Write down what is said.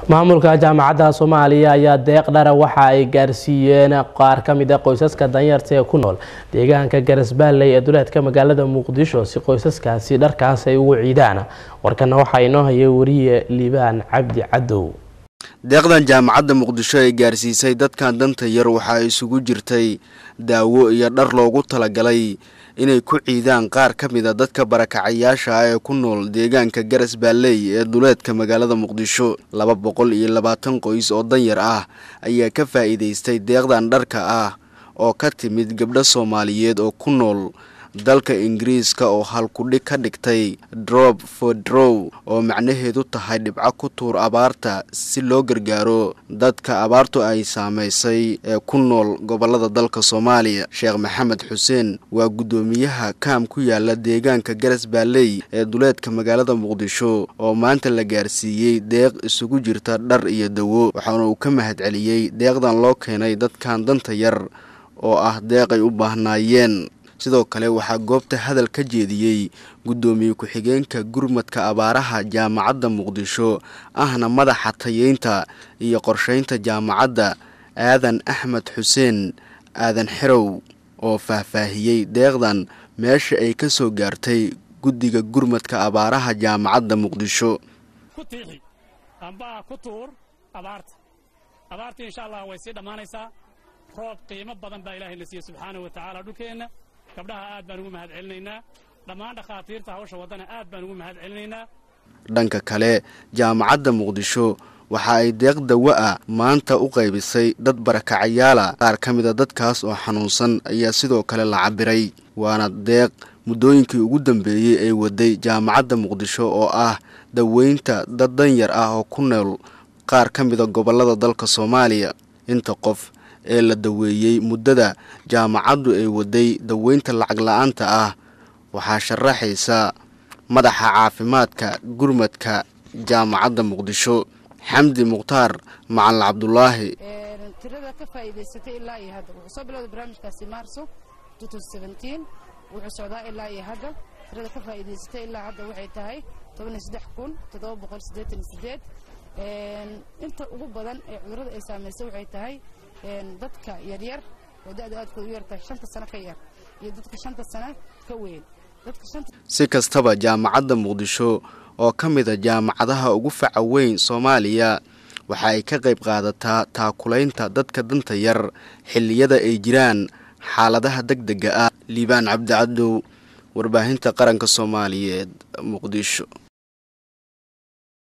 maamulka jaamacadda soomaaliya ayaa deeq dhara waxa ay gaarsiiyeen qaar ka mid a qoysaska danyarta ee ku nool deegaanka garasbaalley ee duleedka magaalada muqdisho si qoysaskaasi dharkaas ay ugu ciidaan warkana waxaa inoo hayay wariye liibaan cabdi cadow deeqdan jaamacadda muqdisho ay gaarsiisay dadkan danta yar waxaa isugu jirtay daawo iyo dhar loogu talagalay inay ku ciidaan qaar ka mid a dadka barakacayaasha ah ee ku nool deegaanka garas baalley ee duleedka magaalada muqdisho laba boqol iyo labaatan qoys oo danyar ah ayaa ka faa'iidaystay deeqdan dharka ah oo ka timid gabdho soomaaliyeed oo ku nool dalka ingiriiska oo halkudhig ka dhigtay drop for drow oo macnaheedu tahay dhibco ku tuur abaarta si loo gargaaro dadka abaartu ay saamaysay ee ku nool gobolada dalka soomaaliya sheekh maxamed xuseen waa guddoomiyaha kaam ku yaala deegaanka garas baalley ee duleedka magaalada muqdisho oo maanta la gaarsiiyey deeq isugu jirta dhar iyo dawo waxaana uu ka mahadceliyey deeqdan loo keenay dadkan danta yar oo ah deeq ay u baahnaayeen sidoo kale waxaa goobta hadal ka jeediyey guddoomiye ku-xigeenka gurmadka abaaraha jaamacadda muqdisho ahna madaxa tayeynta iyo qorsheynta jaamacadda aadan axmed xuseen aadan xerow oo faahfaahiyey deeqdan meesha ay ka soo gaartay guddiga gurmadka abaaraha jaamacadda muqdisho ku tiixi amba ku tuur abaarta abaartii insha allah way sii dhammaanaysaa roob qiimo badan baa ilaahay na siiye subxaanahu wa tacaala dhulkeenna gabdhaha aad baan ugu mahad celinaynaa dhammaan dhakhaatiirta hawsha waddana aad baan ugu mahad celinaynaa dhanka kale jaamacadda muqdisho waxa ay deeq dawo ah maanta u qaybisay dad barakacayaala qaar ka mid a dadkaas oo xanuunsan ayaa sidoo kale la cabiray waana deeq muddooyinkii ugu dambeeyey ay waday jaamacadda muqdisho oo ah daweynta dad danyar ah oo ku nool qaar ka mida gobollada dalka soomaaliya inta qof ee la daweeyey muddada jaamacaddu ay waday daweynta lacag la-aanta ah waxaa sharaxaysa madaxa caafimaadka gurmadka jaamacadda muqdisho xamdi mukhtaar macalin cabdulaahi tirada ka faa'iidaysatay ilaa iyo hadda wuxuu soo bilowday barnaamijkaasi maarso wuxuu socdaa ilaa iyo hadda tirada ka faa'iidaysatay ilaa hadda waxay tahay inta ugu badan ee cudurrada ay saamaysay waxay tahay dadka yaryar oo da'da aadkooda u yartahay shanta sano ka yar iyo dadka shanta sano ka weyn si kastaba jaamacadda muqdisho oo ka mid a jaamacadaha ugu faca weyn soomaaliya waxa ay ka qayb qaadataa taakulaynta dadka danta yar xilliyada ay jiraan xaaladaha deg dega ah liibaan cabdicadow warbaahinta qaranka soomaaliyeed muqdisho